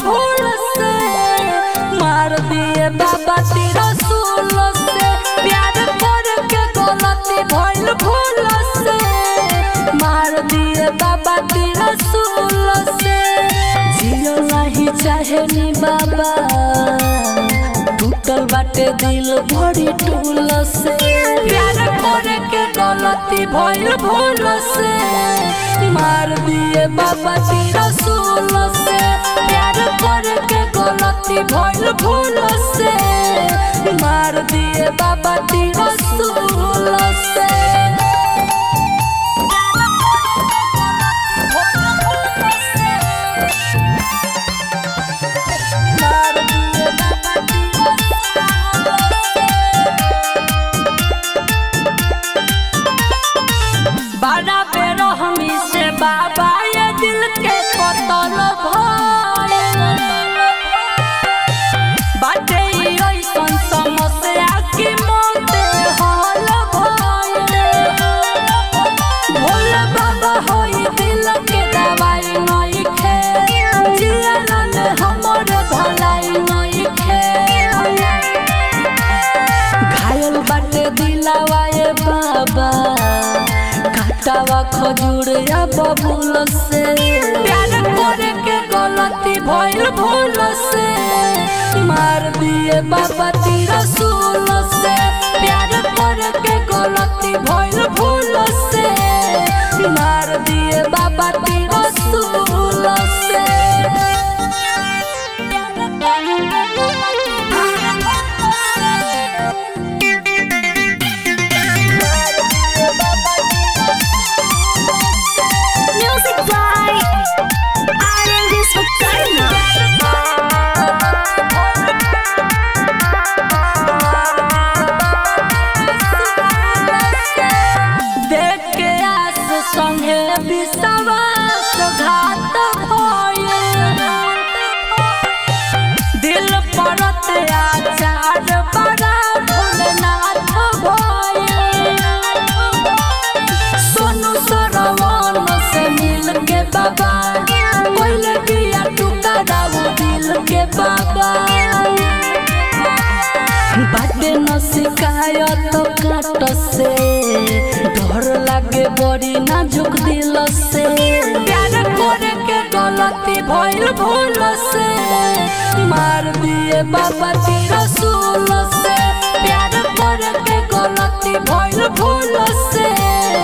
भूल से मार दिए बाबा तेरा सूल से प्यार करके गलती भइल भूल से मार दिए बाबा तेरा सूल से जियो नहीं चाहे नी बाबा टूटल बाटे दिल भरी टूल से प्यार करे के गलती भइल भूल से मार दिए बाबा तेरा सूल से प्यार करे के गलती भइल भूल से मार दिए बाबा तेरा सूल से मार दिए बाबा तेरा बड़ा बेरो हमी से बाबा ये दिल के कतल भइल बाटे ई ऐसन समस्या कि मौते हल भइल भोले बाबा होई दिल के दवाई नइखे जियलन हमर भलाई नइखे घायल बाटे दिलावा ये बाबा काटावा खजूर या बबूल से प्यार करे के गलती भइल भूल से मार दिए बाबा तेरा सूल से प्यार करे के गलती भइल भूल से मार दिए बाबा तेरा सूल से Music by Aryan Viswakarma. देख के आस संगे विश्वास घात भइल दिल परत आचार बड़ा भोलेनाथ भइल सोनू सरवन से मिल के बाबा कोइले बिया टुकड़ा वो दिल के बाबा बाटे न शिकायत काट से डर लागे बड़ी नाजुक दिल से प्यार करे के गलती भइल भूल से मार दिए बाबा तेरा सूल से प्यार करे के गलती भइल भूल से